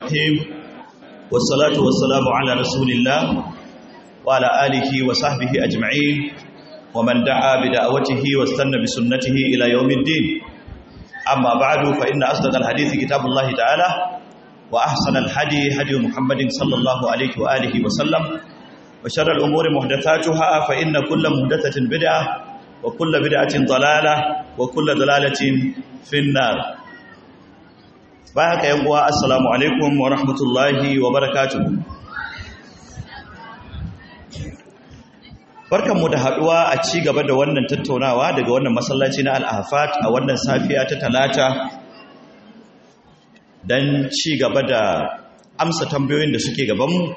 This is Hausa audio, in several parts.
الرحيم والصلاة والسلام على رسول الله وعلى آله وصحبه أجمعين ومن دعا بدعوته واستنى بسنته إلى يوم الدين أما بعد فإن أصدق الحديث كتاب الله تعالى وأحسن الحدي هدي محمد صلى الله عليه وآله وسلم وشر الأمور محدثاتها فإن كل محدثة بدعة وكل بدعة ضلالة وكل ضلالة في النار باك يا السلام عليكم ورحمة الله وبركاته barkanmu da haduwa a ci gaba da wannan tattaunawa daga wannan masallaci na al-ahfat a wannan safiya ta talata dan ci gaba da amsa tambayoyin da suke gabanmu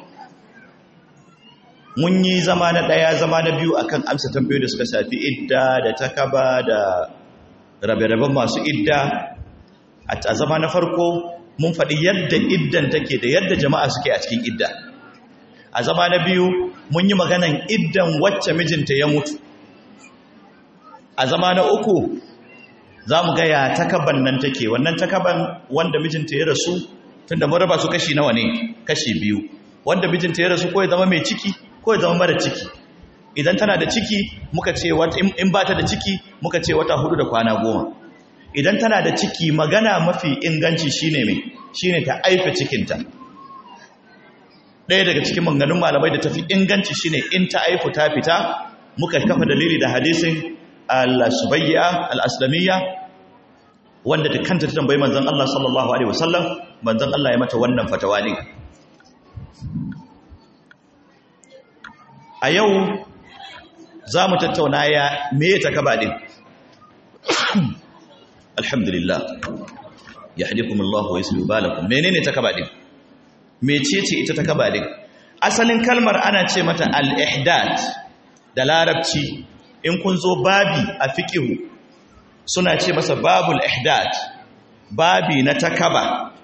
mun yi zama na ɗaya zama na biyu akan amsa tambayoyi da suka shafi idda da takaba da rabe-raben masu idda a zama na farko mun faɗi yadda iddan take da yadda jama'a suke a cikin idda a zama na biyu mun yi maganan iddan wacce mijinta ya mutu a zama na uku za mu gaya takaban nan take wannan takaban wanda mijinta ya rasu tunda mun raba su kashi nawa ne kashi biyu wanda mijinta ya rasu ko ya zama mai ciki ko ya zama mara ciki idan tana da ciki muka ce in ba ta da ciki muka ce wata hudu da kwana goma idan tana da ciki magana mafi inganci shine mai shine ta aife cikinta ɗaya daga cikin manganun malamai da tafi inganci shine in ta aifu ta fita muka kafa dalili da hadisin al-subayya al-aslamiyya wanda da kanta ta tambayi manzon Allah sallallahu alaihi wasallam manzon Allah ya mata wannan fatawa ne a yau za mu tattauna ya meye ta kaba din alhamdulillah ya hadikumullahu wa yusli balakum menene ta kaba din mecece ita ta kaba din asalin kalmar ana ce mata al-ihdad da larabci in kun zo babi a fiqhu suna ce masa babul ihdad babi na takaba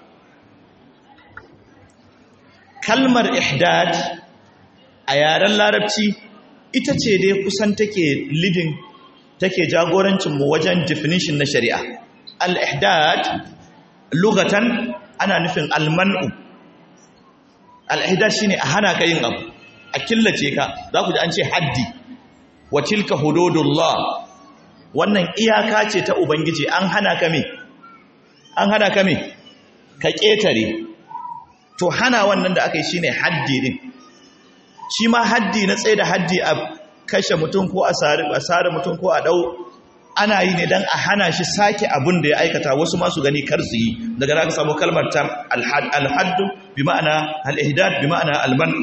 kalmar ihdad a yaren larabci ita ce dai kusan take leading take jagorancinmu wajen definition na shari'a al-ihdad lugatan ana nufin al-man'u al-ihdad shine a hana ka yin abu a killace ka za ku ji an ce haddi wa tilka hududullah wannan iyaka ce ta ubangiji an hana ka me an hana ka me ka ketare to hana wannan da aka yi shine haddi din shi ma haddi na tsaye da haddi a kashe mutum ko a sare mutum ko a dau ana yi ne don a hana shi sake abin da ya aikata wasu masu gani kar su yi daga da aka samu kalmar ta alhaddu bi ma'ana al'ihdad bi ma'ana almanu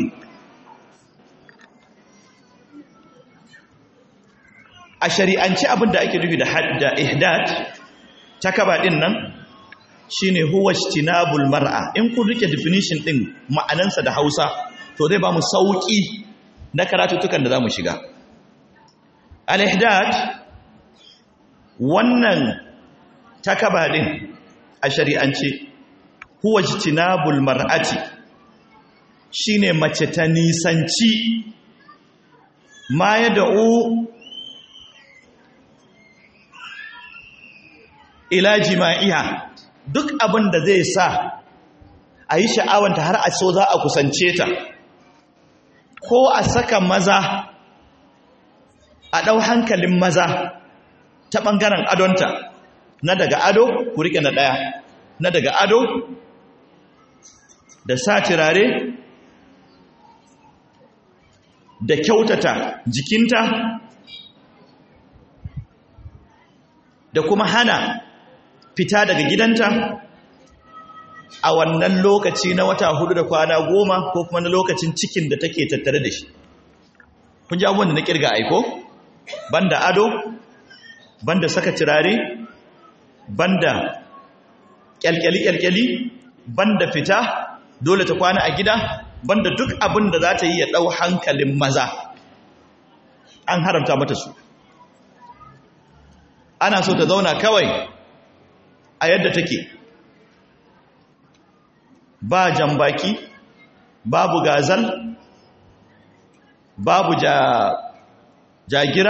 a shari'anci abin da ake nufi da ihdad ta kaba din nan shine huwa ijtinabul mar'a in kun rike definition din ma'anansa da Hausa to zai ba mu sauƙi na karatutukan da za mu shiga al-ihdad wannan takaba din a shari'ance huwa jitinabul mar'ati shine mace ta nisanci ma ya da'u ila jima'iha duk abin da zai sa a yi sha'awanta har a so za a kusance ta ko a saka maza a ɗau hankalin maza ta ɓangaren adonta na daga ado ku riƙe na ɗaya na daga ado da sa turare da kyautata jikinta da kuma hana fita daga gidanta a wannan lokaci na wata hudu da kwana goma ko kuma na lokacin cikin da take tattare da shi kun ji abubuwan da na kirga aiko banda ado banda saka turare banda kyalkyali-kyalkyali banda fita dole ta kwana a gida banda duk abin da za ta yi ya ɗau hankalin maza an haramta mata su ana so ta zauna kawai a yadda take ba jambaki babu gazal babu ja, jagira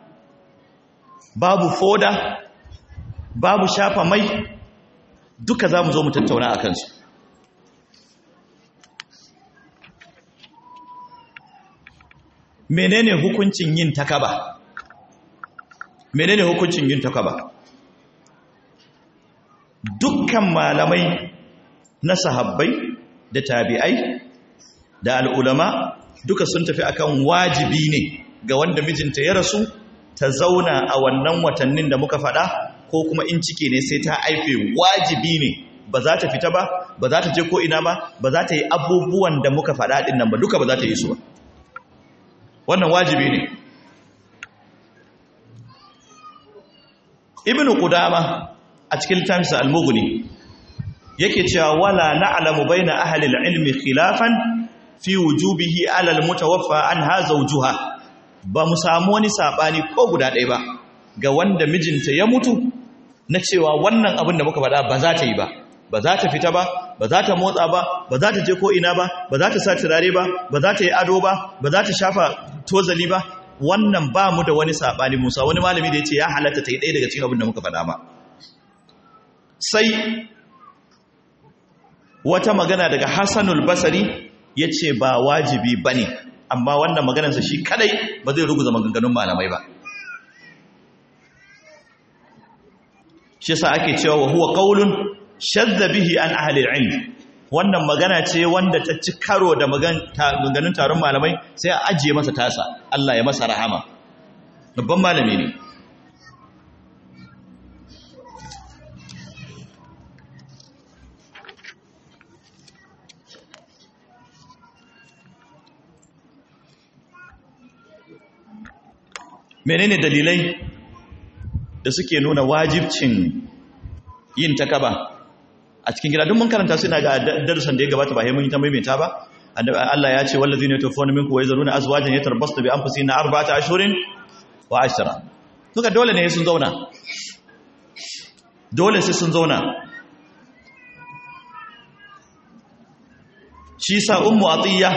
babu foda babu shafa mai duka za mu zo mu tattauna a kansu menene hukuncin yin takaba menene hukuncin yin takaba dukkan malamai na sahabbai da tabi'ai da al'ulama duka sun tafi akan wajibi ne ga wanda mijinta ya rasu ta zauna a wannan watannin da muka faɗa ko kuma in cike ne sai ta aife wajibi ne ba za ta fita ba ba za ta je ko ina ba ba za ta yi abubuwan da muka faɗa ɗin nan ba duka ba za ta yi su ba wannan wajibi ne ibnu qudama a cikin littafinsa al-mughni yake cewa wala na'lamu baina ahli al-ilmi khilafan fi wujubihi ala al-mutawaffa anha zawjuha ba mu samu wani sabani ko guda ɗaya ba ga wanda mijinta ya mutu na cewa wannan abin da muka faɗa ba za ta yi ba ba za ta fita ba ba za ta motsa ba ba za ta je ko ina ba ba za ta sa turare ba ba za ta yi ado ba ba za ta shafa tozali ba wannan ba mu da wani sabani musa wani malami da ya ce ya halatta ta yi ɗaya daga cikin abin da muka faɗa ba sai wata magana daga hassanul basari ya ce ba wajibi ba ne amma wannan maganarsa shi kadai ba zai ruguza maganganun malamai ba shi sa ake cewa wa huwa qaulun shadda bihi an ahli ilm wannan magana ce wanda ta ci karo da maganganun taron malamai sai a ajiye masa tasa Allah ya masa rahama babban malami ne menene dalilai da suke nuna wajibcin yin takaba a cikin gida duk mun karanta suna ga darussan da ya gabata ba mun yi ta maimaita ba Allah ya ce wallazina yatawaffawna minkum wa yazaruna azwajan yatarabbasna bi anfusihim arba'ata ashhurin wa ashra duka dole ne sun zauna dole sai sun zauna shi sa ummu atiya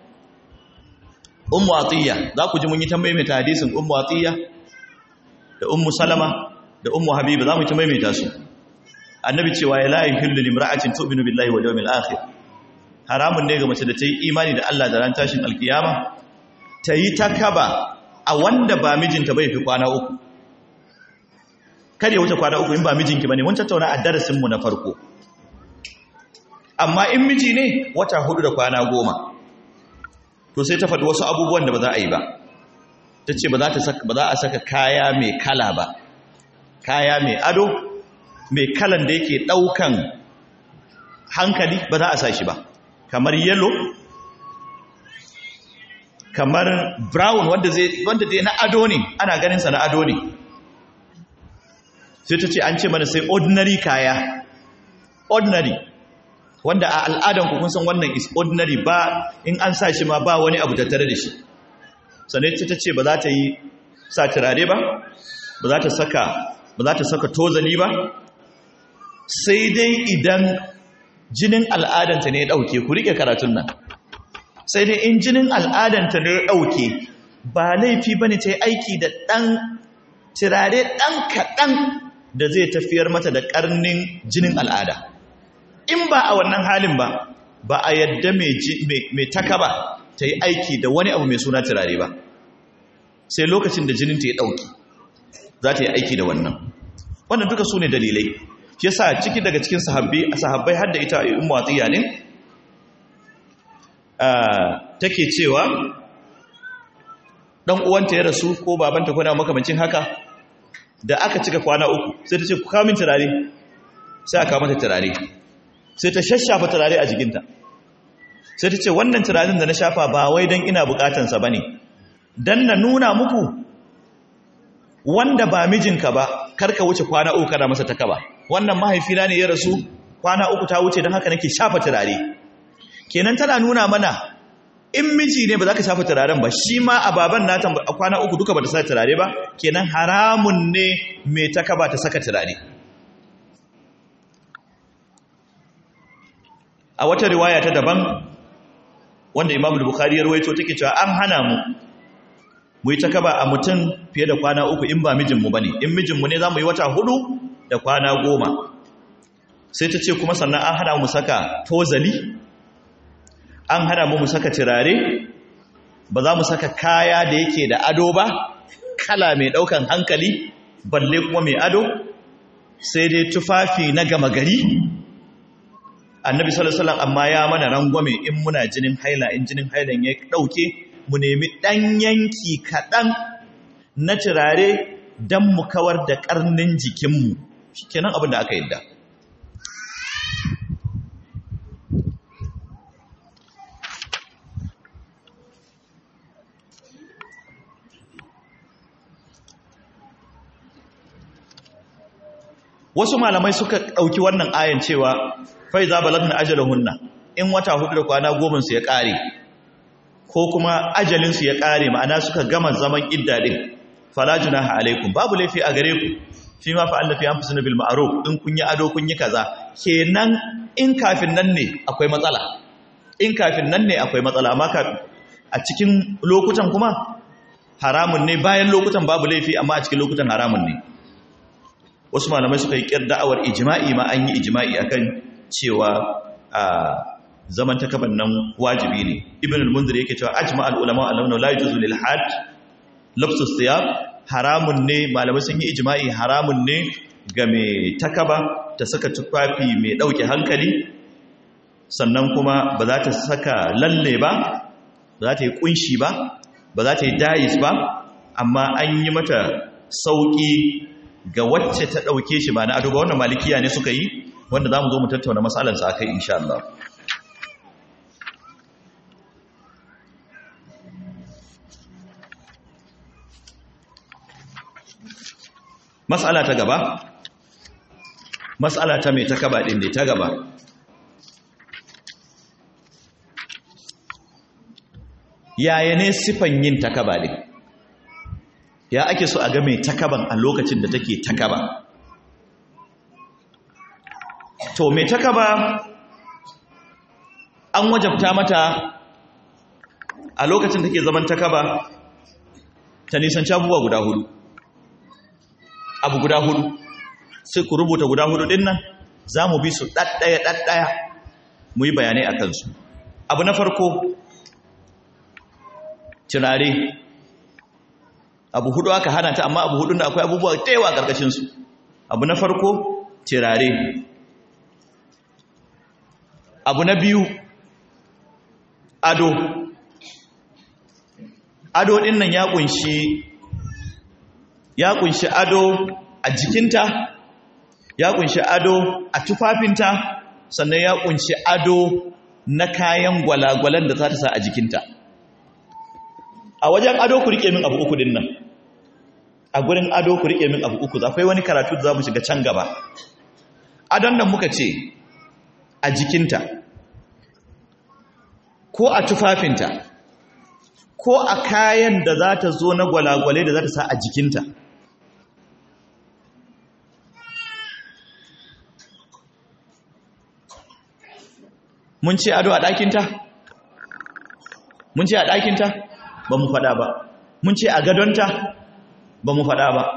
ummu atiya za ku ji mun yi ta maimaita hadisin ummu atiya da ummu salama da ummu habiba za mu ta maimaita su annabi cewa ya la yuhillu limra'atin tu'minu billahi wal yawmil akhir haramun ne ga mace da ta yi imani da Allah da ran tashin alkiyama ta yi takaba a wanda ba mijinta bai fi kwana uku kada ya wuce kwana uku in ba mijinki bane mun tattauna a darasin mu na farko amma in miji ne wata hudu da kwana goma to sai ta faɗi wasu abubuwan da ba za a yi ba ta ce ba za a saka kaya mai kala ba kaya mai ado mai kalan da yake ɗaukan hankali ba za a sa shi ba kamar yellow kamar brown wanda dai na ado ne ana ganinsa na ado ne sai ta ce an ce mana sai ordinary kaya ordinary wanda a al'adan ku kun san wannan is ordinary ba in an sa shi ma ba wani abu tattare da shi sannan ta ce ba za ta yi sa turare ba ba za ta saka ba za ta saka tozali ba sai dai idan jinin al'adanta ne ya dauke ku rike karatun nan sai dai in jinin al'adanta ne ya dauke ba laifi bane ta yi aiki da dan turare dan kaɗan da zai tafiyar mata da karnin jinin al'ada in ba a wannan halin ba ba a yadda mai taka ba ta yi aiki da wani abu mai suna turare ba sai lokacin da jininta ya ɗauki za ta yi aiki da wannan wannan duka su ne dalilai shi yasa ciki daga cikin sahabbai har da ita in mawatsiya ne take cewa ɗan uwanta ya rasu ko babanta kuna makamancin haka da aka cika kwana uku sai ta ce ku kamin turare sai aka mata turare sai ta shashafa turare a jikinta sai ta ce wannan turaren da na shafa ba wai don ina bukatansa ba ne don na nuna muku wanda ba mijinka ba karka wuce kwana uku kana masa taka ba wannan mahaifina ne ya rasu kwana uku ta wuce don haka nake shafa turare kenan tana nuna mana in miji ne ba za ka shafa turaren ba shi ma a baban nata a kwana uku duka ba ta sa turare ba kenan haramun ne mai taka ba ta saka turare a wata riwaya ta daban wanda Imam Bukhari ya rawaito take cewa an hana mu mu yi takaba a mutum fiye da kwana uku in ba mijinmu bane in mijinmu ne zamu yi wata hudu da kwana goma sai ta ce kuma sannan an hana mu saka tozali an hana mu mu saka turare ba za mu saka kaya da yake da ado ba kala mai ɗaukan hankali balle kuma mai ado sai dai tufafi na gama gari annabi sallallahu alaihi amma ya mana rangwame in muna jinin haila in jinin hailan ya ɗauke mu nemi ɗan yanki kaɗan na turare don mu kawar da ƙarnin jikinmu shi kenan abin da aka yadda wasu malamai suka ɗauki wannan ayan cewa fai za balagna ajalahunna in wata hudu da kwana goma su ya ƙare ko kuma ajalinsu ya ƙare ma'ana suka gama zaman idda din fala junaha alaikum babu laifi a gare ku fi ma fa'alla fi anfusikum bil ma'ruf in kun yi ado kun yi kaza kenan in kafin nan ne akwai matsala in kafin nan ne akwai matsala amma a cikin lokutan kuma haramun ne bayan lokutan babu laifi amma a cikin lokutan haramun ne wasu malamai suka yi ƙyar da'awar ijima'i ma an yi ijima'i akan cewa a zaman takaban nan wajibi ne ibn al-munzir yake cewa ajma al-ulama al-lamna la yujuzu lil had labsu thiyab haramun ne malamai sun yi ijima'i haramun ne ga mai takaba ta saka tufafi mai dauke hankali sannan kuma ba za ta saka lalle ba ba za ta yi kunshi ba ba za ta yi dais ba amma an yi mata sauki ga wacce ta ɗauke shi ba na ado ba wannan malikiya ne suka yi wanda za mu zo mu tattauna matsalarsa a kai insha Allah matsala ta gaba matsala ta mai ta kaba ɗin da ta gaba yaya ne sifan yin takaba ɗin ya ake so a ga mai takaban a lokacin da take takaba to mai takaba an wajabta mata a lokacin take zaman takaba ta nisanci abubuwa guda hudu abu guda hudu sai ku rubuta guda hudu din nan za mu bi su ɗaɗɗaya ɗaɗɗaya mu yi bayanai a kansu abu na farko turare abu hudu aka hana ta amma abu hudu da akwai abubuwa da yawa karkashin su abu na farko tirare abu na biyu ado ado din nan ya kunshi ya kunshi ado a jikinta ya kunshi ado a tufafinta sannan ya kunshi ado na kayan gwalagwalan da za ta sa a jikinta a wajen ado ku rike min abu uku din nan a gurin ado ku rike min abu uku akwai wani karatu da za mu shiga can gaba adon nan muka ce a jikinta ko a tufafinta ko a kayan da za ta zo na gwalagwale da za ta sa a jikinta mun ce ado a ɗakinta mun ce a ɗakinta ba mu faɗa ba mun ce a gadonta ba mu faɗa ba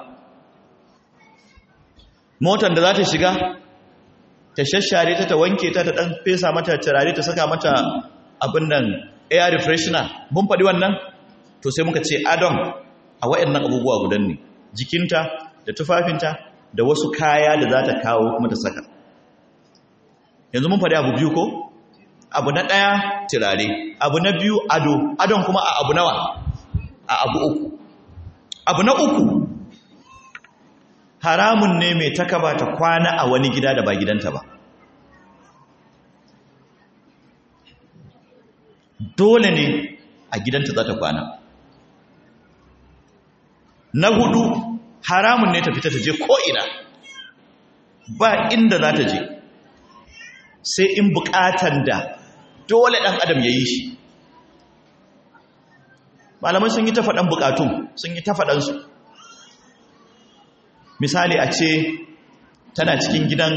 motar da za ta shiga ta shashare ta ta wanke ta ta ɗan fesa mata turare ta saka mata abin nan air refreshener mun faɗi wannan to sai muka ce adon a waɗannan abubuwa gudan ne jikinta da tufafinta da wasu kaya da za ta kawo kuma ta saka yanzu mun faɗi abu biyu ko abu na ɗaya turare abu na biyu ado adon kuma a abu nawa a abu uku abu na uku haramun ne mai takaba ta kwana a wani gida da ba gidanta ba dole ne a gidanta za ta kwana na hudu haramun ne ta fita ta je ko'ina ba inda za ta je sai in bukatan da dole ɗan adam ya yi shi malamai sun yi ta faɗan bukatun sun yi ta faɗansu misali a ce tana cikin gidan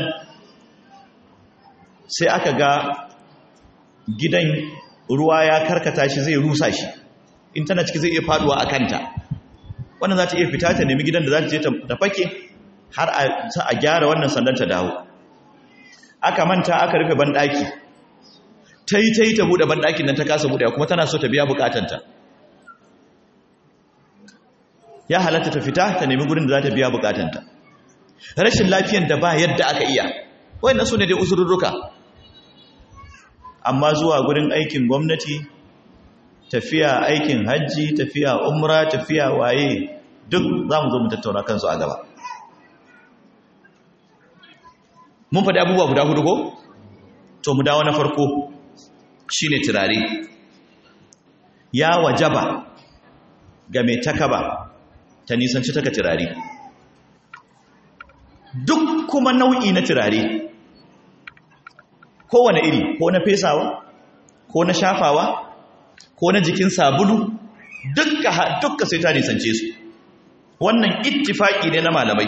sai aka ga gidan ruwa ya karkata shi zai rusa shi in tana ciki zai iya faduwa a kanta wannan za ta iya fita ta nemi gidan da za ta je ta fake har a gyara wannan sandan ta dawo aka manta aka rufe banɗaki ta yi ta yi ta buɗe banɗakin nan ta kasa buɗe kuma tana so ta biya bukatanta ya halatta ta fita ta nemi gurin da za ta biya bukatanta rashin lafiyan da ba yadda aka iya wayannan su ne dai usurruka amma zuwa gurin aikin gwamnati tafiya aikin hajji tafiya umra tafiya waye duk za mu zo mu tattauna kansu a gaba mun faɗi abubuwa guda hudu ko to mu dawo na farko shine turare ya wajaba ga mai takaba ta nisanci taka turare duk kuma nau'i na turare kowane iri ko na fesawa ko na shafawa ko na jikin sabulu dukka dukka sai ta nisance su wannan ittifaki ne na malamai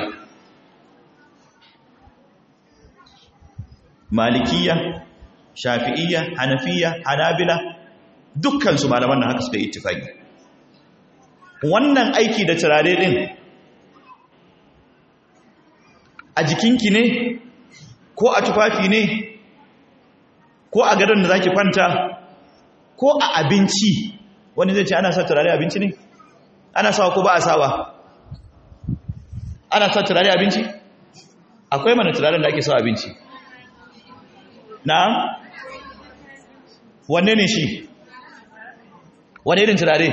malikiya shafi'iyya hanafiya hanabila dukkansu malaman nan haka suka ittifaki wannan aiki da turare din a jikinki ne ko a tufafi ne ko a gadon da zaki kwanta ko a abinci wani zai ce ana sa turare abinci ne ana sawa ko ba a sawa ana sa turare abinci akwai mana turaren da ake sawa abinci na wanne ne shi wane irin turare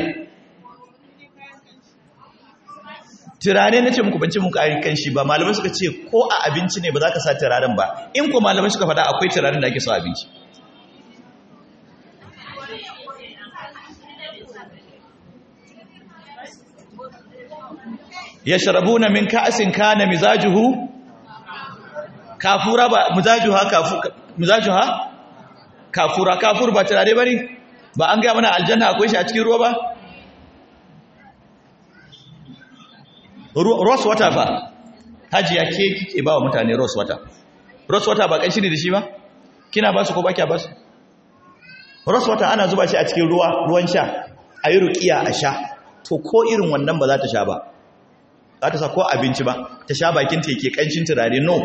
turare na ce muku bance muku a kan shi ba malamai suka ce ko a abinci ne ba za ka sa turaren ba in ko malamai suka faɗa akwai turaren da ake sawa abinci yashrabuna min ka'sin kana mizajuhu kafura ba mizajuha kafu mizajuha kafura kafur ba turare bane ba an ga mana aljanna akwai shi a cikin ruwa ba rose water fa hajiya ke kike ba wa mutane rose water rose water ba kanshi ne da shi ba kina ba su ko ba kiya ba su rose water ana zuba shi a cikin ruwa ruwan sha ayi ruqiya a sha to ko irin wannan ba za ta sha ba za ta sa ko abinci ba ta sha bakin ta yake kanshin turare no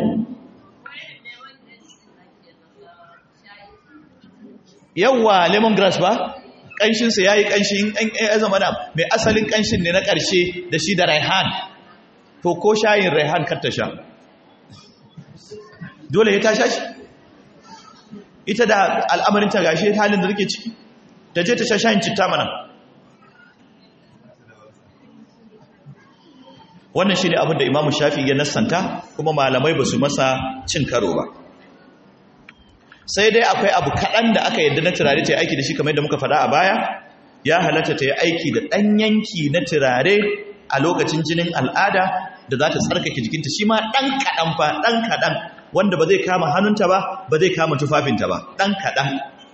yawwa lemongrass ba kanshinsa ya yi kanshin ya zama na mai asalin kanshin ne na ƙarshe da shi da raihan to ko shayin raihan kar ta sha dole ya ta sha shi ita da al'amarin ta gashi halin da take ciki ta je ta sha shayin citta mana wannan shi ne abin da imamu shafi ya nassanta kuma malamai ba su masa cin karo ba sai dai akwai abu kaɗan da aka yadda na turare ta yi aiki da shi kamar yadda muka faɗa a baya ya halatta ta yi aiki da ɗan yanki na turare a lokacin jinin al'ada da za ta tsarkake jikinta shi ma ɗan kaɗan fa ɗan kaɗan wanda ba zai kama hannunta ba ba zai kama tufafinta ba ɗan kaɗan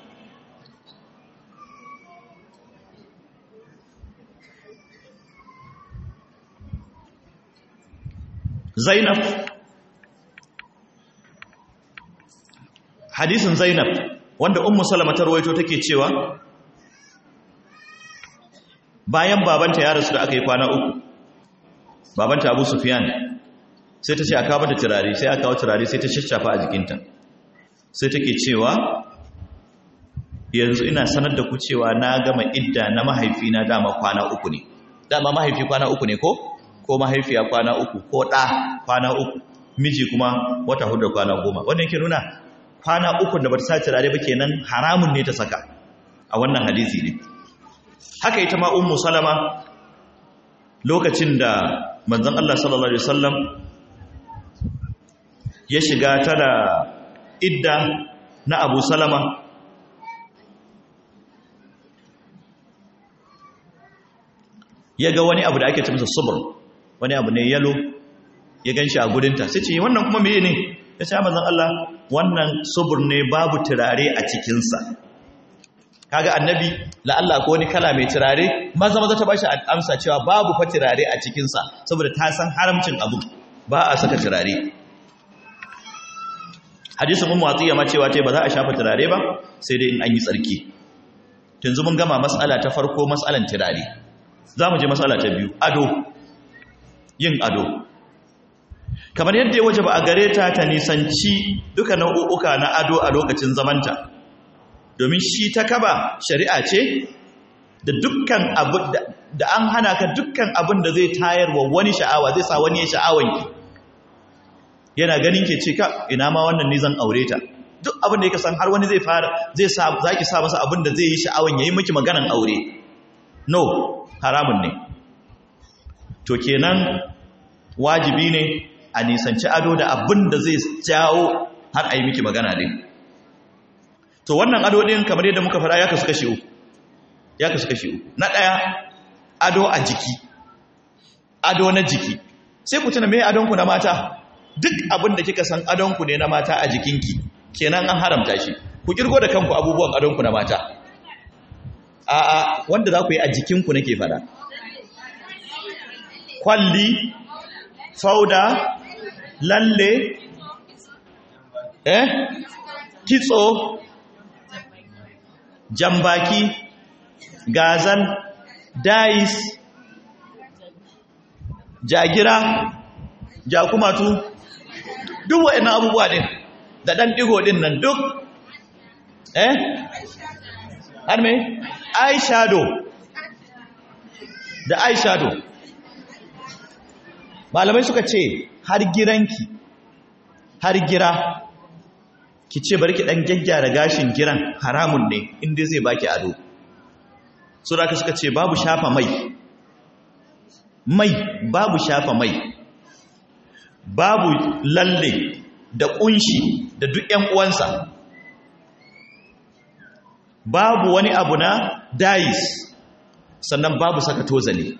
zainab hadisin zainab wanda ummu salama ta rawaito take cewa bayan babanta ya rasu da aka yi kwana uku babanta abu sufyan sai ta ce a kawo da turare sai aka kawo turare sai ta shashafa a jikinta sai take cewa yanzu ina sanar da ku cewa na gama idda na mahaifina dama kwana uku ne dama mahaifi kwana uku ne ko ko mahaifiya kwana uku ko ɗa kwana uku miji kuma wata hudu kwana goma wanda yake nuna kwana uku da bata sa turare ba kenan haramun ne ta saka a wannan hadisi ne haka ita ma ummu salama lokacin da manzon Allah sallallahu alaihi wasallam ya shiga ta da idda na Abu Salama ya ga wani abu da ake ce masa subur wani abu ne yalo ya gan shi a gudunta sai ce wannan kuma meye ne ya ce manzon Allah wannan subur ne babu turare a cikinsa kaga annabi la'alla ko wani kala mai turare maza maza ta bashi amsa cewa babu fa turare a cikinsa saboda ta san haramcin abu ba a saka turare hadisin ummu atiya ma cewa ce ba za a shafa turare ba sai dai in an yi tsarki yanzu mun gama mas'ala ta farko mas'alan turare za mu je mas'ala ta biyu ado yin ado kamar yadda ya waje ba a gare ta ta nisanci duka nau'uka na ado a lokacin zamanta domin shi ta kaba shari'a ce da dukkan abu da an hana ka dukkan abin da zai tayar wa wani sha'awa zai sa wani ya sha'awan ki yana ganin ke ce ka ina ma wannan ne zan aure ta duk abin da yake san har wani zai fara zai sa zaki sa masa abin da zai yi sha'awan yayi miki maganan aure no haramun ne to kenan wajibi ne a nisanci ado da abin da zai jawo har a yi miki magana din to wannan ado din kamar yadda muka fara ya kasu kashi uku ya kasu kashi uku na ɗaya ado a jiki ado na jiki sai ku tuna me adonku na mata duk abin da kika san adonku ne na mata a jikinki kenan an haramta shi ku kirgo da kanku abubuwan adonku na mata a'a wanda za ku yi a jikinku nake fada kwalli fauda lalle eh kitso jambaki gazal dais jagira jakumatu duk wa'annan abubuwa din da dan digo din nan duk eh har me eyeshadow da eyeshadow malamai suka ce har giranki har gira ki ce bari ki dan gyaggyara gashin giran haramun ne inda zai baki ado suraka suka ce babu shafa mai mai babu shafa mai babu lalle da kunshi da duk ƴan uwansa babu wani abu na dais sannan babu saka tozali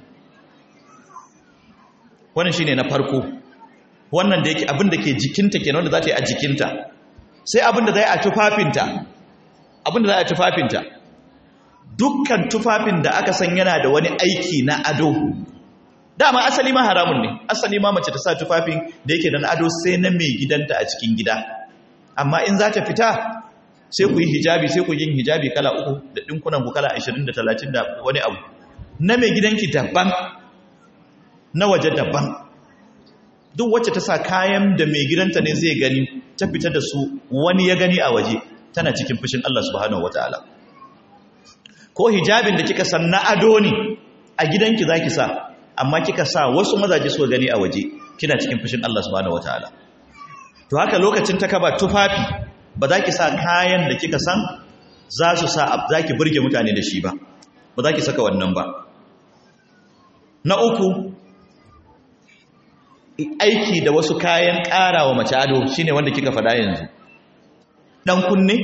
wannan shine na farko wannan da yake abin da ke jikinta kenan wanda za ta yi a jikinta sai abin da zai a tufafinta abin da za a tufafinta dukkan tufafin da aka san yana da wani aiki na ado dama asali ma haramun ne asali ma mace ta sa tufafin da yake da ado sai na mai gidanta a cikin gida amma in za ta fita sai ku yi hijabi sai ku yi hijabi kala uku da ɗinkunan ku kala 20 da 30 da wani abu na mai gidanki daban na waje daban duk wacce ta sa kayan da mai gidanta ne zai gani ta fita da su wani ya gani a waje tana cikin fushin Allah subhanahu wataala ko hijabin da kika san na ado ne a gidanki zaki sa amma kika sa wasu mazaje su gani a waje kina cikin fushin Allah subhanahu wataala to haka lokacin ta kaba tufafi ba za ki sa kayan da kika san za su sa za ki burge mutane da shi ba ba za ki saka wannan ba na uku aiki da wasu kayan ƙara wa mace ado shine wanda kika faɗa yanzu ɗan kunne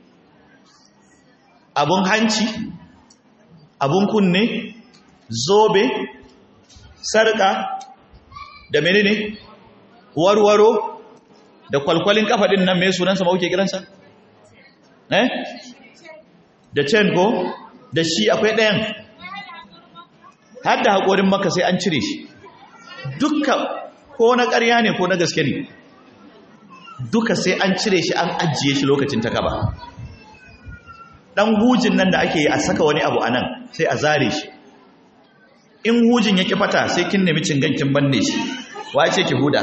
abun hanci abun kunne zobe sarƙa da menene warwaro da kwalkwalin kafaɗin nan mai sunansa ma kuke kiransa eh da chain ko da shi akwai ɗayan har da haƙorin maka sai an cire shi dukka ko na ƙarya ne ko na gaske ne duka sai an cire shi an ajiye shi lokacin ta kaba ɗan hujin nan da ake yi a saka wani abu a nan sai a zare shi in hujin ya fata sai kin nemi cingankin banne shi wace ki huda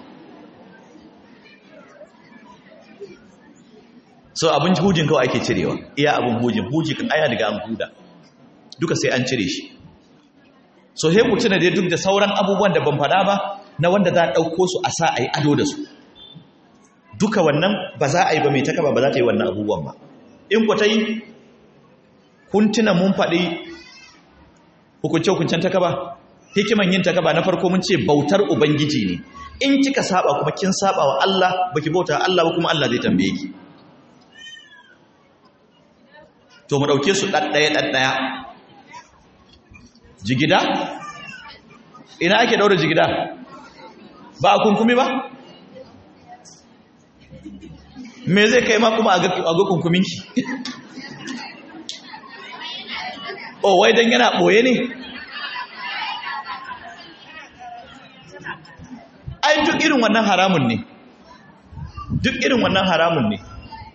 so abin hujin kawai ake cirewa iya abin hujin huji kan aya daga an huda duka sai an cire shi so he ku tuna dai duk da sauran abubuwan da ban faɗa ba na wanda za a ɗauko su a sa a yi ado da su duka wannan ba za a yi ba mai takaba ba za ta yi wannan abubuwan ba in ku ta yi kun tuna mun faɗi hukunce-hukuncen takaba hikiman yin takaba na farko mun ce bautar ubangiji ne in kika saba kuma kin saba wa Allah baki bauta Allah ba kuma Allah zai tambaye ki to mu dauke su daddaya daddaya jigida ina ake daura jigida ba a kunkumi ba me zai kai ma kuma a ga kunkuminki o wai don yana ɓoye ne ai duk irin wannan haramun ne duk irin wannan haramun ne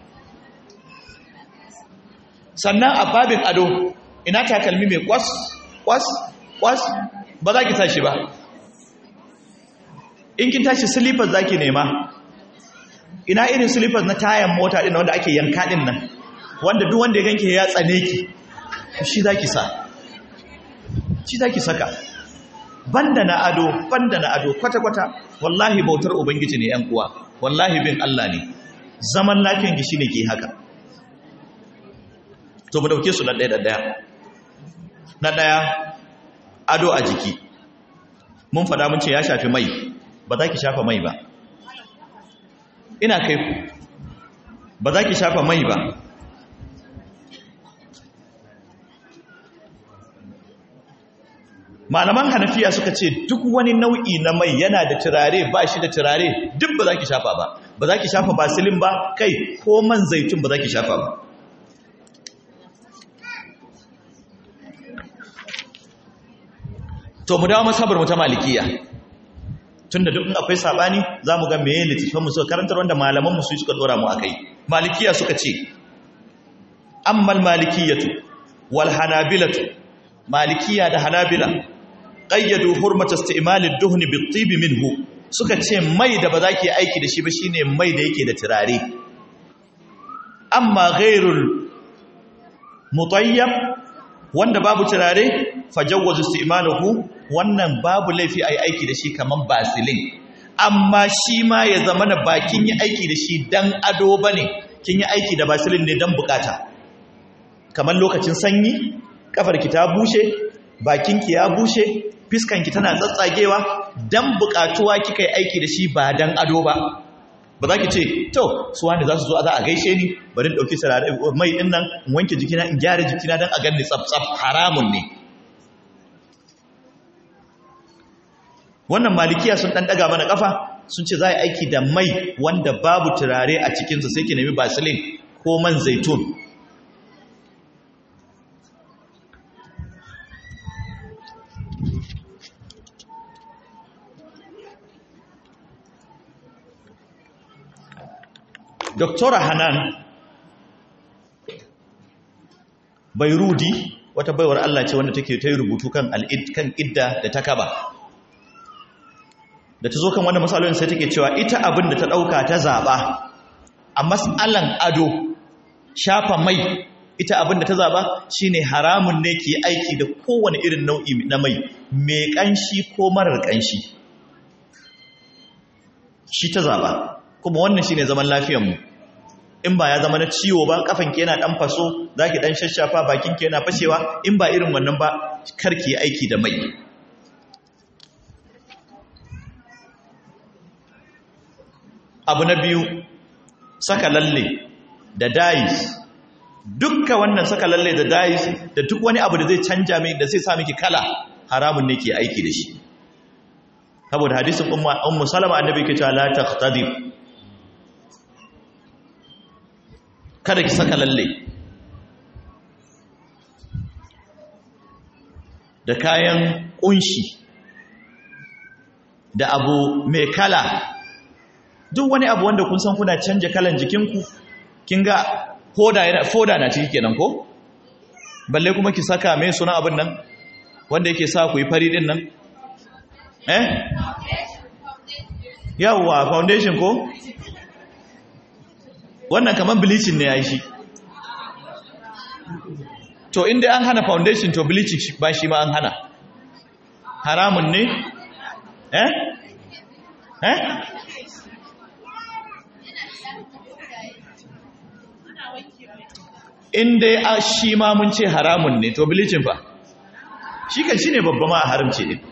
sannan a babin ado ina takalmi mai kwas kwas kwas ba za ki tashi ba in kin tashi slippers za ki nema ina irin slippers na tayan mota ɗin wanda ake yanka ɗin nan wanda duk wanda ya ganke ya tsane ki shi za ki sa shi za ki saka banda na ado banda na ado kwata-kwata wallahi bautar ubangiji ne yan uwa wallahi bin Allah ne zaman lafiyan ki shine ke haka to mu dauke su na ɗaya da ɗaya na ɗaya ado a jiki mun faɗa mun ce ya shafi mai ba za ki shafa mai ba ina kai ku ba za ki shafa mai ba malaman hanafiya suka ce duk wani nau'i na mai yana da turare ba shi da turare duk ba za ki shafa ba ba za ki shafa basilin ba kai ko man zaitun ba za ki shafa ba to mu dawo masabar mu ta malikiya tunda duk in akwai sabani zamu ga meye littafin mu suka karantar wanda malaman mu su suka dora mu akai malikiya suka ce ammal malikiyatu wal hanabilatu malikiya da hanabila qayyadu hurmat isti'mal ad-duhn bit-tib minhu suka ce mai da ba za ki aiki da shi ba shine mai da yake da turare amma ghairul mutayyab wanda babu turare fajawwazu isti'maluhu wannan babu laifi ayi aiki da shi kaman basilin amma shi ma ya zama na bakin yi aiki da shi dan ado bane kin yi aiki da basilin ne dan bukata kaman lokacin sanyi kafarki ta bushe bakinki ya bushe fiskanki tana tsatsagewa dan bukatuwa kika yi aiki da shi ba dan ado ba ba za ki ce to su wanda za su zo za a gaishe ni bari in ɗauki sarari mai ɗin nan in wanke jikina in gyara jikina don a ganni tsaf-tsaf haramun ne wannan malikiya sun ɗan ɗaga mana ƙafa sun ce za a yi aiki da mai wanda babu turare a cikinsa sai ki nemi basilin ko man zaitun Doktora Hanan Bairudi wata baiwar Allah ce wanda take ta yi rubutu kan al'id kan idda da ta kaba. Da ta zo kan wanda matsalolin sai take cewa ita abin da ta ɗauka ta zaɓa a matsalan ado shafa mai ita abin da ta zaɓa shine haramun ne ke aiki da kowane irin nau'i na mai mai ƙanshi ko marar ƙanshi. Shi ta zaɓa. kuma wannan shine zaman lafiyar mu in ba ya zama na ciwo ba kafanki yana dan faso zaki dan shashafa bakinki yana fashewa in ba irin wannan ba karki aiki da mai abu na biyu saka lalle da dais dukkan wannan saka lalle da dais da duk wani abu da zai canja mai da zai sa miki kala haramun ne ke aiki da shi saboda hadisin ummu salama annabi ke cewa la taqtadib kada ki saka lalle da kayan kunshi da abu mai kala duk wani abu wanda kun san kuna canja kalan jikinku kin ga foda yana foda na ciki kenan ko balle kuma ki saka mai suna abin nan wanda yake sa ku yi fari din nan eh yawwa foundation ko wannan kamar bleaching ne ya yi shi to inda an hana foundation to bleaching ba shi ma an hana haramun ne eh eh inda a shi ma mun ce haramun ne to bleaching fa shi kan shi ne babba ma a haramce ne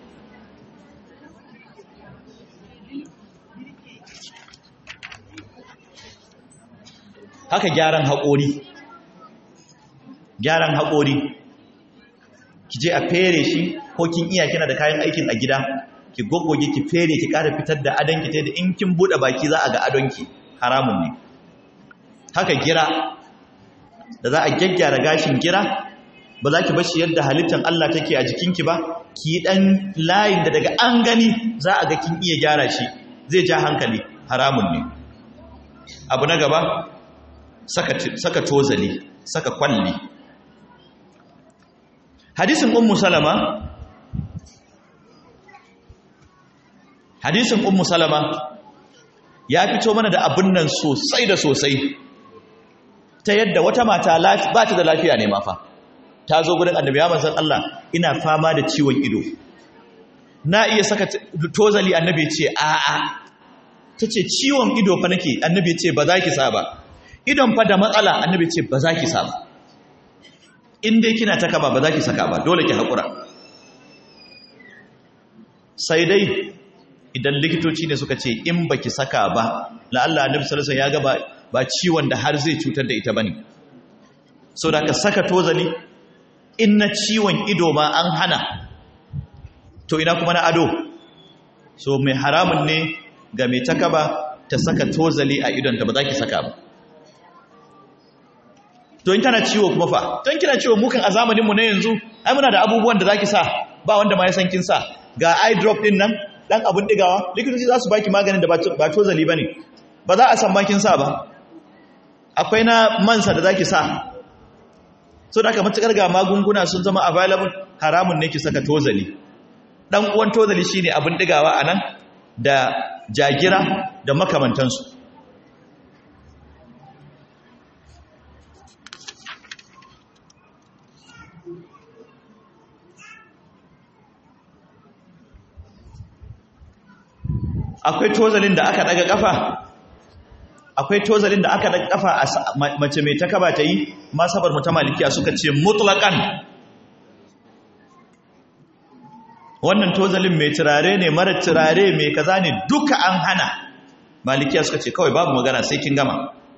haka gyaran haƙori gyaran haƙori ki je a fere shi ko kin iya kina da kayan aikin a gida ki goggoge ki fere ki ƙara fitar da adonki ta da in kin buɗe baki za a ga adonki haramun ne haka gira da za a gyaggyara gashin gira ba za ki bashi yadda halittar Allah take a jikinki ba ki yi ɗan layin da daga an gani za a ga kin iya gyara shi zai ja hankali haramun ne abu na gaba saka tozali saka kwalli hadisin ummu salama hadisin ummu salama ya fito mana da abin nan sosai da sosai ta yadda wata mata ba ta da lafiya ne mafa ta zo gurin annabi ya manzon Allah ina fama da ciwon ido na iya saka tozali annabi ya ce a'a ta ce ciwon ido fa nake annabi ya ce ba za ki sa ba idon fa da matsala annabi ya ce ba za ki sa ba in dai kina ta kaba ba za ki saka ba dole ki haƙura sai dai idan likitoci ne suka ce in ba ki saka ba la'alla annabi sallallahu alaihi ya ga ba ciwon da har zai cutar da ita bane so da ka saka tozali in na ciwon ido ma an hana to ina kuma na ado so mai haramun ne ga mai takaba ta saka tozali a idonta ba za ki saka ba to in tana ciwo kuma fa don kina ciwo mukan a zamaninmu na yanzu ai muna da abubuwan da za ki sa ba wanda ma ya san kin sa ga eye drop din nan dan abun digawa likitoci za su baki maganin da ba tozali ba ne ba za a san makin sa ba akwai na mansa da za ki sa so da aka matukar ga magunguna sun zama available haramun ne ki saka tozali dan uwan tozali shine abin digawa anan da jagira da makamantansu akwai tozalin da aka daga kafa akwai tozalin da aka daga kafa a mace mai takaba ta yi masabar mu ta malikiya suka ce mutlaqan wannan tozalin mai turare ne mara turare mai kaza ne duka an hana malikiya suka ce kawai babu magana sai kin gama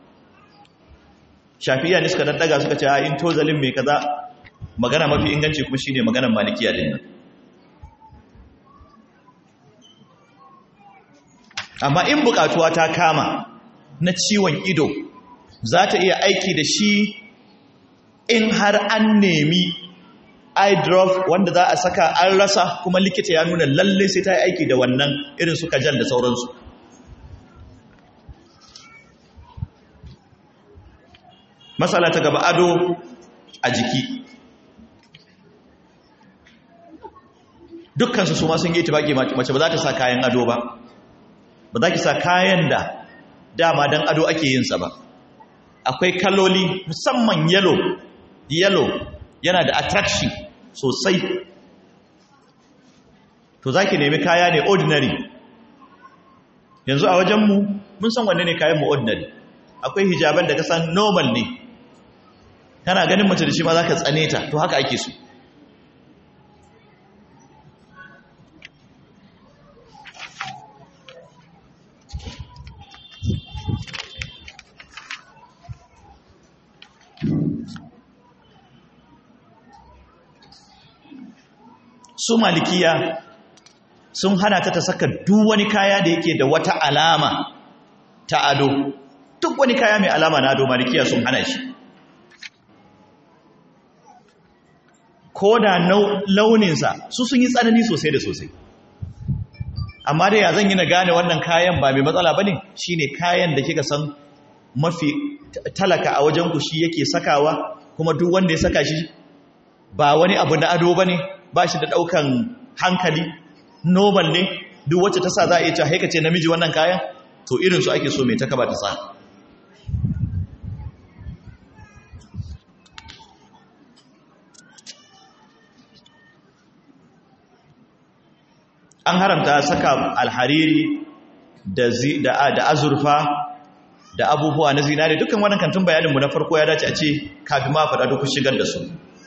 shafiya ne suka daddaga suka ce a in tozalin mai kaza magana mafi inganci kuma shine maganar malikiya din nan amma in bukatuwa ta kama na ciwon ido za ta iya aiki da shi in har an nemi eye drop wanda za a saka an rasa kuma likita ya nuna lalle sai ta yi aiki da wannan irin su kajal da sauransu matsala ta gaba ado a jiki dukkansu su ma sun yi tibaki mace ba za ta sa kayan ado ba ba za ki sa kayan da dama don ado ake yinsa ba akwai kaloli musamman yellow yellow yana da attraction sosai to za ki nemi kaya ne ordinary yanzu a wajenmu mun san wanne ne kayanmu ordinary akwai hijaban da ka san normal ne kana ganin mace da shi ma za ka tsane ta to haka ake so su malikiya sun hana ta ta saka duk wani kaya da yake da wata alama ta ado duk wani kaya mai alama na ado malikiya sun hana shi ko da launinsa su sun yi tsanani sosai da sosai amma da ya zan yi na gane wannan kayan ba mai matsala ba ne shi ne kayan da kika san mafi talaka a wajenku shi yake sakawa kuma duk wanda ya saka shi ba wani abu na ado ba ne ba shi da ɗaukan hankali normal ne duk wacce ta sa za a iya cewa haika ce namiji wannan kayan to irinsu ake so mai takaba ta sa an haramta saka alhariri da azurfa da abubuwa na zinare dukkan wannan kantin bayaninmu na farko ya dace a ce kafin ma faɗa duk shigar da su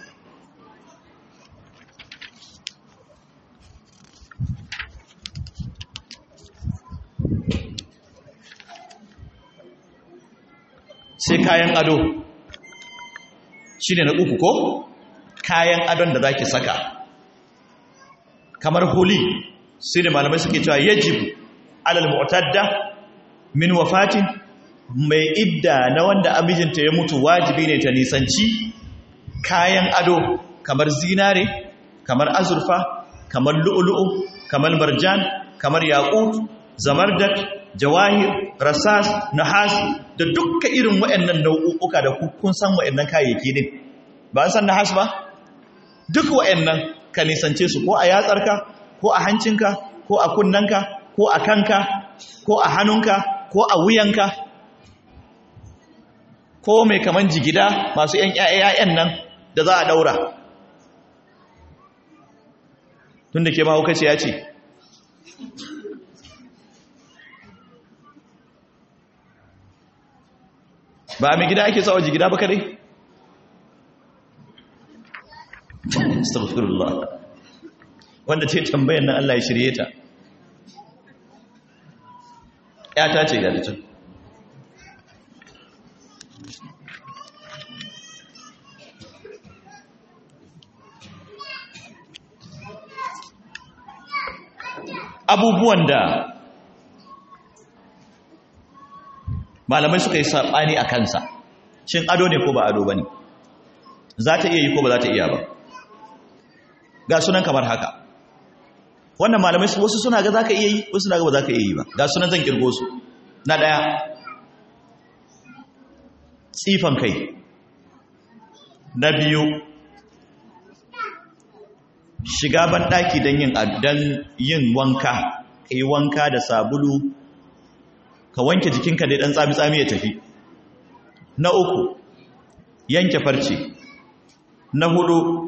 sai kayan ado shi ne na uku ko kayan adon da za ki saka kamar huli sai da malamai suke cewa yajib alal mu'tadda min wafatin mai idda na wanda amijinta ya mutu wajibi ne ta nisanci kayan ado kamar zinare kamar azurfa kamar lu'ulu'u kamar marjan kamar yaqut zamardak jawahir rasas nahas da dukka irin waɗannan nau'uka da kun san waɗannan kayayyaki din ba an san nahas ba duk waɗannan ka nisance su ko a yatsarka ko a hancinka ko a kunnanka ko a kanka ko a hannunka ko a wuyanka ko mai kaman jigida masu ‘yan ‘ya'yan nan da za a daura tun da ke mahaukaci ya ce ba a mai gida ake sawa jigida ba kadai astaghfirullah wanda ce tambayan nan Allah ya shirye ta ta ce ga can abubuwan da malamai suka yi saɓani a kansa shin ado ne ko ba ado ba ne za ta iya yi ko ba za ta iya ba ga sunan kamar haka wannan malamai wasu suna ga za ka iya yi wasu suna ga ba za ka iya yi ba ga sunan zan kirgo su na ɗaya tsifan kai na biyu shiga banɗaki don yin don yin wanka ka yi wanka da sabulu ka wanke jikinka dai ɗan tsami-tsami ya tafi na uku yanke farce na hudu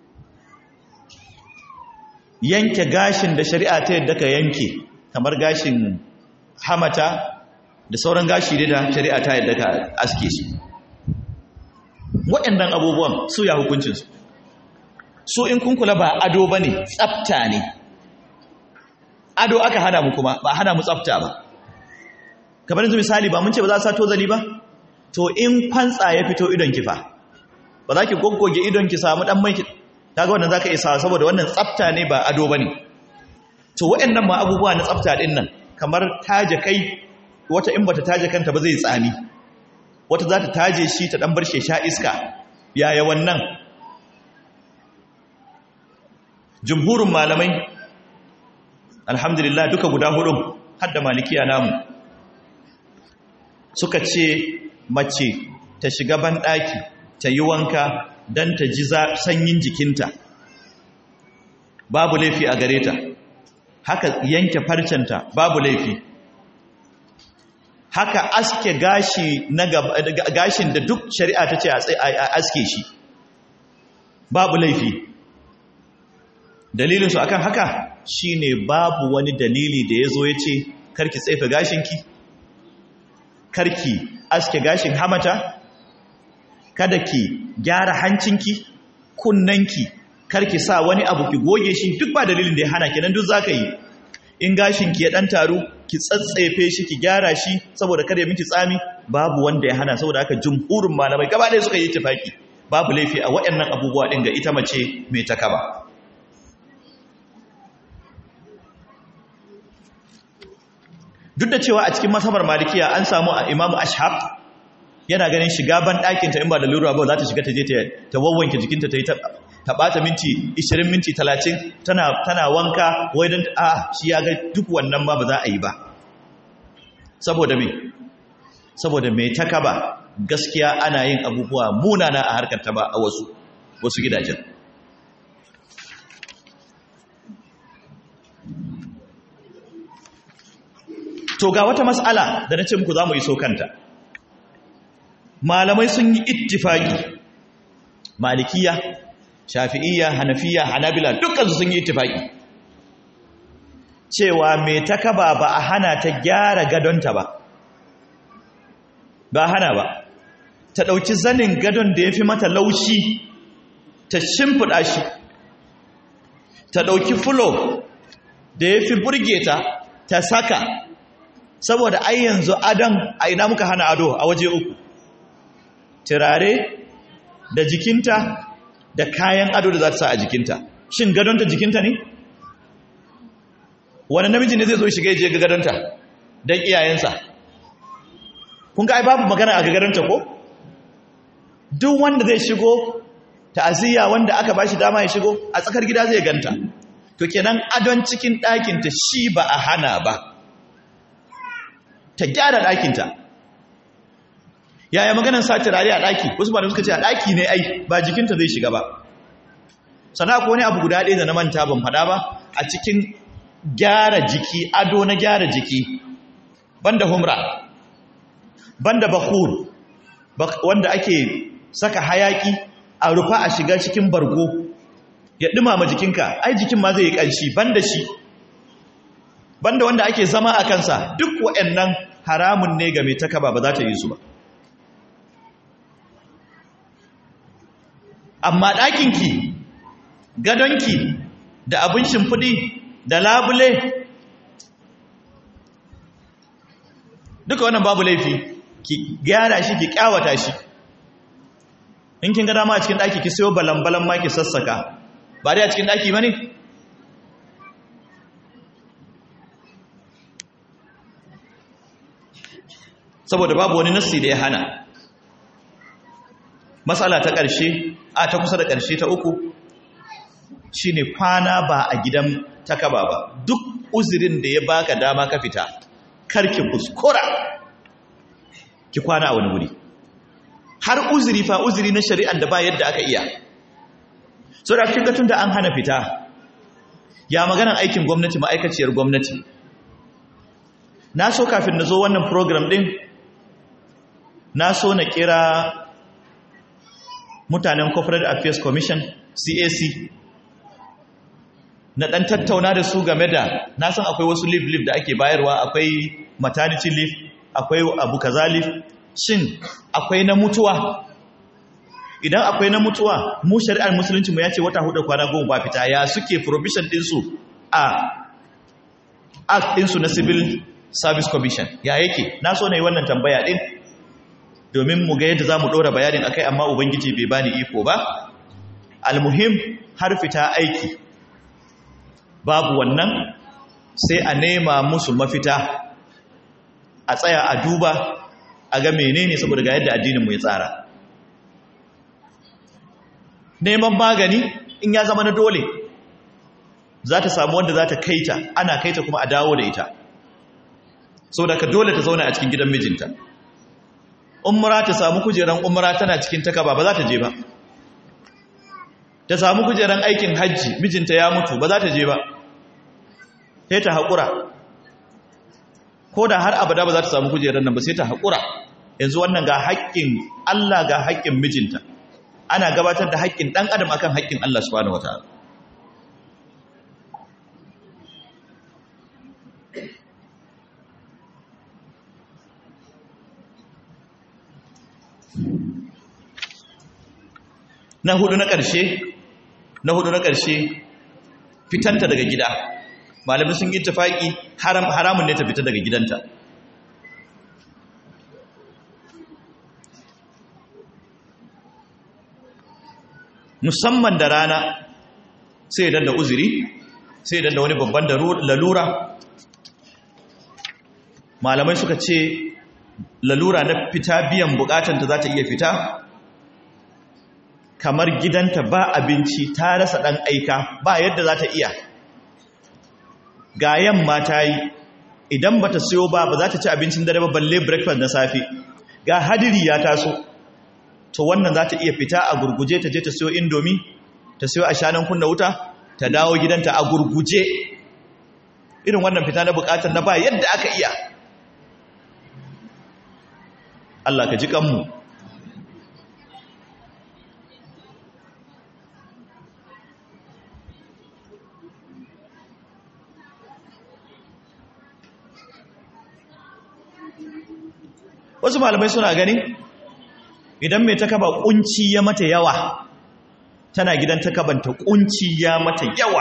yanke gashin da shari'a ta yadda ka yanke kamar gashin hamata da sauran gashi da shari'a ta yadda ka aske su waɗannan abubuwan su ya hukuncinsu su in kun kula ba ado ba ne tsafta ne ado aka hana mu kuma ba hana mu tsafta ba kamar yanzu misali ba mun ce ba za a sa tozali ba to in kwantsa ya fito idon kifa ba za ki goggoge idon ki samu dan mai kaga wannan zaka isa saboda wannan tsafta ne ba ado bane to waɗannan ma abubuwa na tsafta din nan kamar taje kai wata in bata taje kanta ba zai tsami wata za ta taje shi ta dan bar shi sha iska yaya wannan jumhurin malamai alhamdulillah duka guda hudu har da malikiya namu suka ce mace ta shiga banɗaki ta yi wanka don ta ji sanyin jikinta babu laifi a gare ta haka yanke farcenta babu laifi haka aske gashi na gashin da duk shari'a ta ce a aske shi babu laifi dalilinsu akan haka shine babu wani dalili da ya zo ya ce karki tsaifa gashinki karki aske gashin hamata kada ki gyara hancinki kunnanki karki sa wani abu ki goge shi duk ba dalilin da ya hana kenan duk zaka yi in gashinki ya dan taru ki tsatsefe shi ki gyara shi saboda kada ya miki tsami babu wanda ya hana saboda haka jumhurin malamai gaba ɗaya suka yi tafaki babu laifi a waɗannan abubuwa ɗin ga ita mace mai takaba duk da cewa a cikin masabar malikiya an samu a imamu ashab yana ganin shiga ban ɗakinta in ba da lura ba za ta shiga ta je ta wawwanke jikinta ta yi ta ɓata minti 20 minti 30 tana wanka wai don a shi ya ga duk wannan ma ba za a yi ba saboda me saboda mai taka ba gaskiya ana yin abubuwa munana a harkar ta ba a wasu wasu gidajen to ga wata mas'ala da na ce muku za mu yi so kanta malamai sun yi ittifaki malikiya shafi'iyya hanafiya hanabila dukkansu sun yi ittifaki cewa mai takaba ba a hana ta gyara gadonta ba ba hana ba ta ɗauki zanin gadon da ya fi mata laushi ta shimfiɗa shi ta ɗauki fulo da ya fi burge ta ta saka saboda ai yanzu adon a ina muka hana ado a waje uku turare da jikinta da kayan ado da za ta sa a jikinta shin gadonta jikinta ne wani namiji ne zai zo shiga je ga gadonta don iyayensa kun ga ai babu magana a gadonta ko duk wanda zai shigo ta'aziyya wanda aka bashi dama ya shigo a tsakar gida zai ganta to kenan adon cikin ɗakinta shi ba a hana ba ta gyara ɗakinta yaya maganan sa turare a ɗaki wasu ba da suka ce a ɗaki ne ai ba jikinta zai shiga ba sana ko wani abu guda ɗaya da na manta ban faɗa ba a cikin gyara jiki ado na gyara jiki banda humra banda bakur wanda ake saka hayaki a rufa a shiga cikin bargo ya dumama jikinka ai jikin ma zai yi ƙanshi banda shi banda wanda ake zama a kansa duk waɗannan haramun ne ga mai takaba ba za ta yi su ba amma ɗakinki gadonki da abin shimfiɗi da labule duka wannan babu laifi ki gyara shi ki kyawata shi in kin ga dama a cikin ɗaki ki sayo balan-balan ma ki sassaka ba dai a cikin ɗaki ba ne saboda babu wani nassi da ya hana matsala ta ƙarshe a ta kusa da ƙarshe ta uku shine kwana ba a gidan takaba ba duk uzurin da ya baka dama ka fita karki kuskura ki kwana a wani wuri har uzuri fa uzuri na shari'an da ba yadda aka iya so da kika tun da an hana fita ya maganan aikin gwamnati ma'aikaciyar gwamnati na so kafin na zo wannan program din na so na kira mutanen corporate affairs commission cac na ɗan tattauna da su game da na san akwai wasu leave leave da ake bayarwa akwai maternity leave akwai abu kaza leave shin akwai na mutuwa idan akwai na mutuwa mu shari'ar musulunci mu ya ce wata hudu kwana goma ba fita ya suke provision ɗinsu a act ɗinsu na civil service commission ya yake na so na yi wannan tambaya ɗin domin mu ga yadda za mu ɗora bayanin akai amma ubangiji bai bani iko ba almuhim har fita aiki babu wannan sai a nema musu mafita a tsaya a duba a ga menene saboda ga yadda addininmu ya tsara neman magani in ya zama na dole za ta samu wanda za ta kaita ana kaita kuma a dawo da ita saboda ka dole ta zauna a cikin gidan mijinta umra ta samu kujeran umra tana cikin takaba ba za ta je ba ta samu kujeran aikin hajji mijinta ya mutu ba za ta je ba sai ta haƙura ko da har abada ba za ta samu kujerar nan ba sai ta haƙura yanzu wannan ga haƙƙin Allah ga haƙƙin mijinta ana gabatar da haƙƙin ɗan adam akan haƙƙin Allah subhanahu wataala na hudu na ƙarshe na hudu na ƙarshe fitanta daga gida malamin sun yi tafaki haramun ne ta fita daga gidanta musamman da rana sai idan da uzuri sai idan da wani babban lalura malamai suka ce lalura na fita biyan bukatanta za ta iya fita kamar gidanta ba abinci ta rasa ɗan aika ba yadda za ta iya ga yamma ta yi idan ba ta siyo ba ba za ta ci abincin dare ba balle breakfast na safe ga hadiri ya taso to wannan za ta iya fita a gurguje ta je ta siyo indomi ta siyo a shanan kunna wuta ta dawo gidanta a gurguje irin wannan fita na bukatar na ba yadda aka iya Allah ka ji kanmu wasu malamai suna gani idan mai takaba kunci ya mata yawa tana gidan takabanta kunci ya mata yawa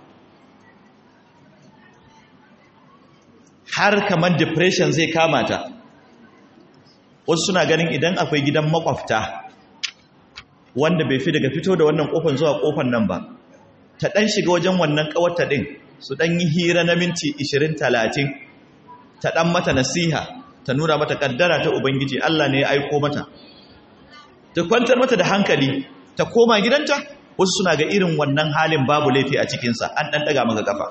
har kamar depression zai kama ta wasu suna ganin idan akwai gidan makwafta wanda bai fi daga fito da wannan kofan zuwa kofan nan ba ta dan shiga wajen wannan kawarta din su dan yi hira na minti 20 30 ta dan mata nasiha ta nuna mata kaddara ta ubangiji Allah ne ya aiko mata ta kwantar mata da hankali ta koma gidanta wasu suna ga irin wannan halin babu laifi a cikinsa an ɗan ɗaga maka kafa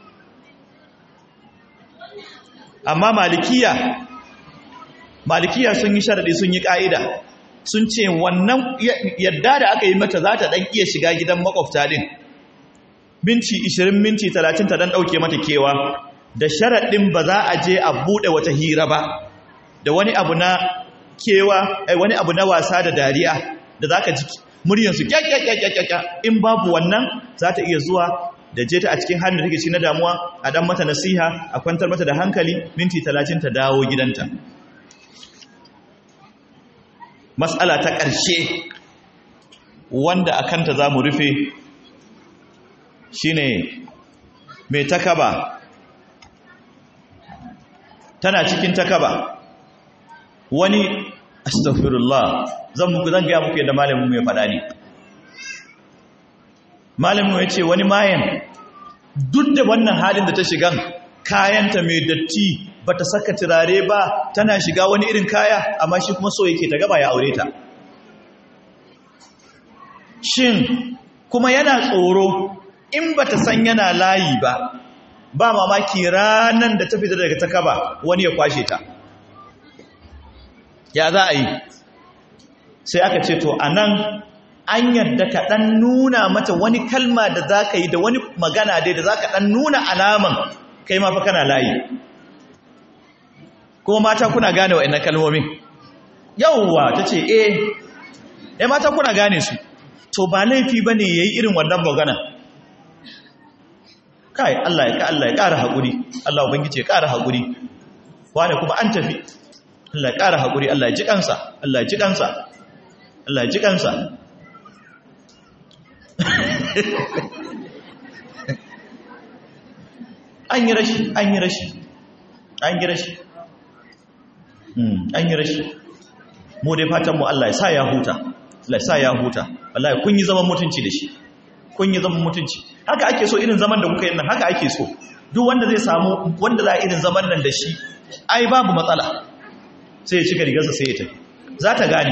amma malikiya malikiya sun yi sharaɗi sun yi ƙa'ida sun ce wannan yadda da aka yi mata za ta ɗan iya shiga gidan makwabta ɗin minti 20 minti 30 ta ɗan ɗauke mata kewa da sharaɗin ba za a je a buɗe wata hira ba da wani abu na kewa wani abu na wasa da dariya da za ka ji muryansu kyakkyakkyakkyakka in babu wannan za ta iya zuwa da je ta a cikin halin da take ci na damuwa a dan mata nasiha a kwantar mata da hankali minti talatin ta dawo gidanta matsala ta ƙarshe wanda a kanta za mu rufe shine mai takaba tana cikin takaba wani astaghfirullah zan muku zan gaya muku yadda malamin mai faɗa ne malamin ya ce wani mayan duk da wannan halin da ta shigan kayanta mai datti ba ta saka turare ba tana shiga wani irin kaya amma shi kuma so yake ta gaba ya aure ta shin kuma yana tsoro in ba ta san yana layi ba ba mamaki ranar da ta fita daga ta kaba wani ya kwashe ta ya za a yi sai aka ce to a nan an yadda ka ɗan nuna mata wani kalma da za ka yi da wani magana dai da za ka ɗan nuna alaman kai mafa kana layi kuma mata kuna gane wa'in kalmomin yauwa ta ce eh ya mata kuna gane su to ba laifi ba ne ya yi irin wannan magana kai Allah ya Allah ya ƙara haƙuri Allah ubangiji ya ƙara haƙuri wane kuma an tafi Allah ya ƙara haƙuri Allah ya ji kansa Allah ya ji kansa Allah ya ji kansa an yi rashi an yi rashi an yi rashi an yi rashi mu dai fatanmu Allah ya sa ya huta Allah ya sa ya huta wallahi kun yi zaman mutunci da shi kun yi zaman mutunci haka ake so irin zaman da kuka yi nan haka ake so duk wanda zai samu wanda za a irin zaman nan da shi ai babu matsala sai ya cika rigarsa sai ya tafi za ta gane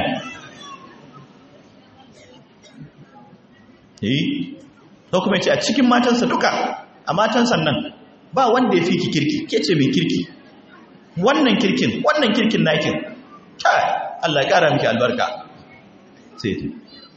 yi to kuma ce a cikin matansa duka a matansa nan ba wanda ya fi ki kirki ke ce mai kirki wannan kirkin wannan kirkin nakin kai Allah ya kara miki albarka sai ta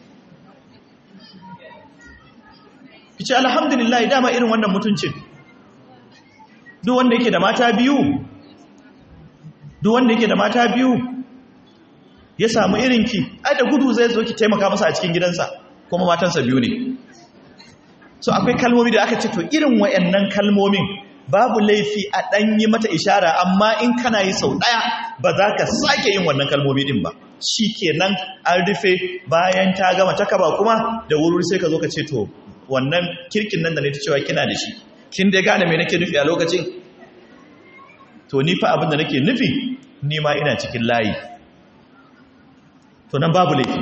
kice alhamdulillah dama irin wannan mutuncin duk wanda yake da mata biyu duk wanda yake da mata biyu ya samu irinki ai da gudu zai zo ki taimaka masa a cikin gidansa kuma matansa biyu ne so akwai kalmomi da aka ce to irin wayannan kalmomin babu laifi a ɗan yi mata ishara amma in kana yi sau ɗaya ba za ka sake yin wannan kalmomi ɗin ba shi kenan an rufe bayan ta gama ta kaba kuma da wuri sai ka zo ka ce to wannan kirkin nan da ne ta cewa kina da shi kin dai gane me nake nufi a lokacin to ni fa abin da nake nufi ni ma ina cikin layi to nan babu laifi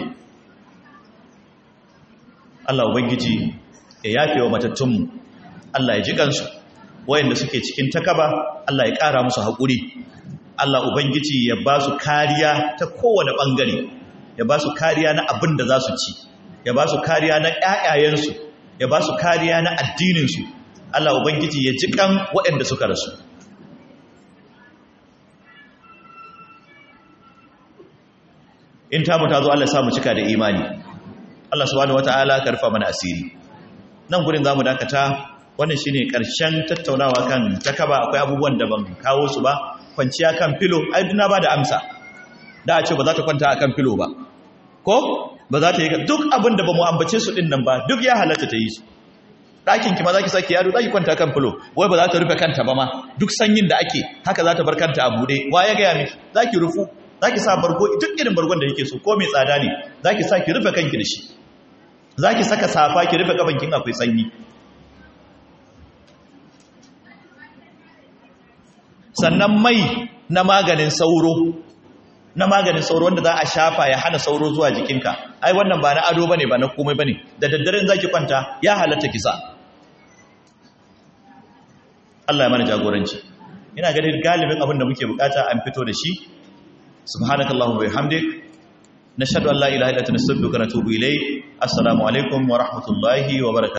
Allah ubangiji ya yafe wa matattunmu Allah ya ji gansu wayanda suke cikin takaba Allah ya ƙara musu haƙuri Allah ubangiji ya ba su kariya ta kowane ɓangare ya ba su kariya na abin da za su ci ya ba su kariya na ƴaƴayensu ya ba su kariya na addininsu Allah ubangiji ya ji kan waɗanda suka rasu in tamu ta zo Allah ya samu cika da imani Allah subhanahu wataala karfa mana asiri nan gurin zamu dakata wannan shine karshen tattaunawa kan takaba akwai abubuwan da ban kawo su ba kwanciya kan filo ai duna ba da amsa da a ce ba za ta kwanta akan filo ba ko ba za ta yi duk abin da ba mu ambace su din nan ba duk ya halatta ta yi su ɗakin ki ma za ki sake yaro za ki kwanta kan filo wai ba za ta rufe kanta ba ma duk sanyin da ake haka za ta bar kanta a buɗe wa ya gaya miki za ki rufu za ki sa bargo duk irin bargon da yake so ko mai tsada ne za ki sa ki rufe kanki da shi za ki saka safa ki rufe kafankin akwai sanyi sannan mai na maganin sauro na maganin sauro wanda za a shafa ya hana sauro zuwa jikinka ai wannan ba na ado bane ba na komai bane da daddaren zaki kwanta ya halatta kisa Allah ya mana jagoranci ina ganin galibin abin da muke bukata an fito da shi subhanakallahumma wa bihamdik nashhadu an la ilaha illa anta nastaghfiruka wa natubu ilayk assalamu alaikum wa rahmatullahi wa barakatuh